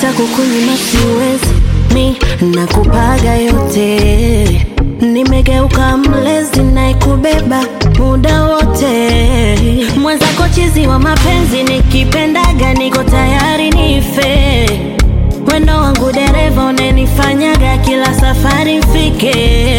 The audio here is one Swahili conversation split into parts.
hata kukunyima siwezi, mi nakupaga yote. Nimegeuka mlezi naikubeba muda wote, mwenzako chizi wa mapenzi, nikipendaga niko tayari nife. Wendo wangu dereva unanifanyaga kila safari mfike.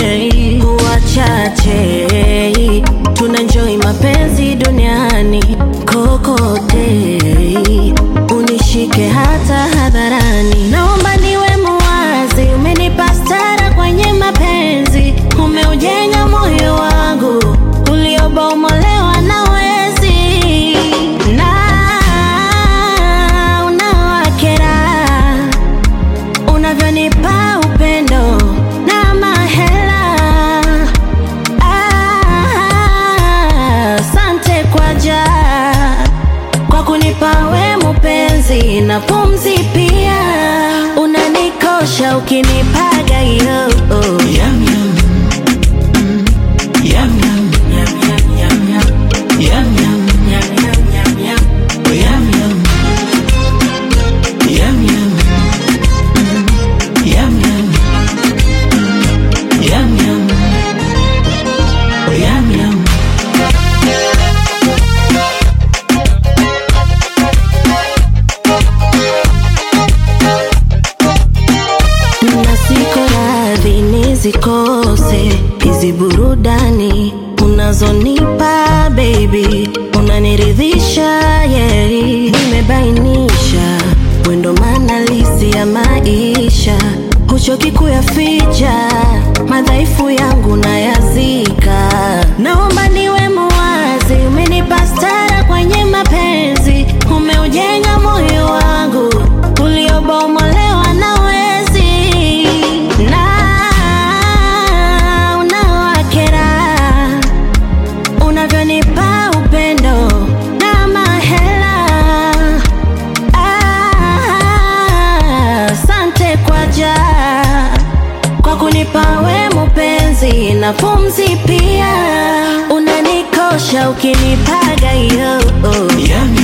Wachache tunenjoy mapenzi duniani kokote, unishike hata hadharani. Naomba niwe muwazi, umenipa stara kwenye mapenzi, umeujenga moyo wangu uliobomolewa na wezi na unawakera unavyonipa upendo na mahela. Ah, Asante kwa ja kwa kunipa we mupenzi na pumzi pia, unanikosha ukinipaga yo Yum yum. Mm. Yum yum. Yum yum yum yum. Yum yum. Yum yum yum yum. Oh, yum yum. Yum yum. Mm. Yum yum. Mm. Yum yum. Oh, yum yum. na siko radhi nizikose hizi burudani unazonipa baby, unaniridhisha yeah. Nimebainisha wendo manalisi ya maisha, huchoki kuyaficha madhaifu yangu nayazika. Naomba niwe muwazi, umenipa stara kwenye mapenzi, umeujenga moyo wangu uliobomolewa na wezi na unawakera unavyonipa upendo na mahela. Ah, Asante kwa ja kwa kunipa we mupenzi na pumzi pia, unanikosha ukinipaga yo Yum